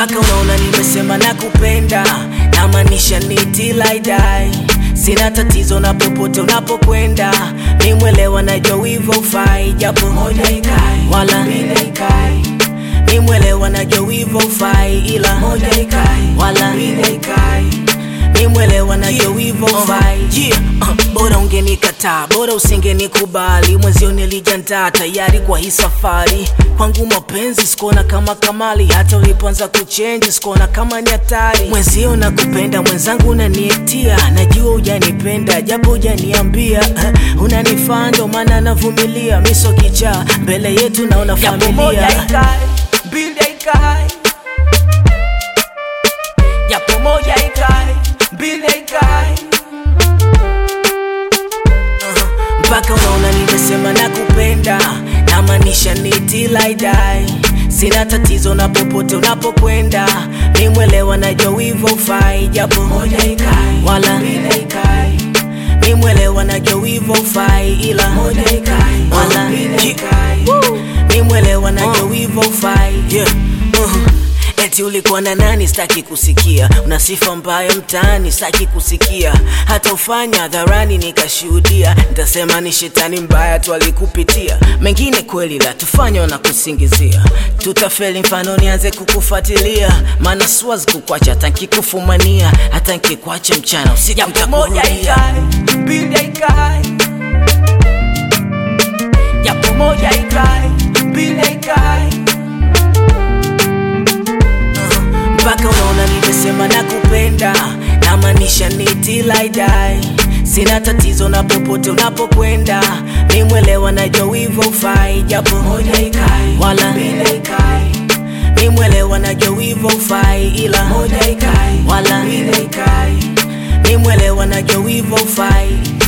mpaka unaona nimesema nakupenda namaanisha ni till I die sina tatizo na popote unapokwenda nimwelewa najua wivo ufai japo moja ikai wala mbili ikai nimwelewa najua wivo ufai ila moja ikai wala mbili ikai nimwelewa najua wivo ufai yeah. uh, bora ungenikataa bora usingenikubali mwenzio nilijandaa tayari kwa hii safari kwangu mapenzi sikuona kama kamali hata ulipoanza kuchenji sikuona kama ni hatari mwenzio nakupenda mwenzangu unanietia najua ujanipenda japo ujaniambia uh, unanifaa ndo maana navumilia miso kichaa mbele yetu naona Japo moja familia ikae, mbili ikae. Japo moja ikae, mbili ikae. mpaka unaona nimesema nakupenda namaanisha ni till I die sina tatizo na popote unapokwenda nimwelewa najua wivo ufai japo moja ikai wala mbili ikai nimwelewa najua wivo ufai ila moja ikai wala mbili ikai nimwelewa najua wivo ufai yeah. uh-huh. Eti ulikuwa na nani staki kusikia, una sifa mbaya mtaani staki kusikia, hata ufanya hadharani nikashuhudia, nitasema ni shetani mbaya tu alikupitia. Mengine kweli la tufanya na kusingizia, tutafeli mfano nianze kukufuatilia, maana siwazi kukwacha hata nkikufumania, hata nkikwacha mchana usiku Japo moja nitakurudia. ikae, mbili ikae. Japo moja ikae, mbili ikae. mpaka unaona nimesema nakupenda namaanisha ni till I die sina tatizo na popote unapokwenda nimwelewa najua wivo ufai japo moja ikai wala mbili ikai nimwelewa najua wivo ufai ila moja ikai wala mbili ikai nimwelewa najua wivo ufai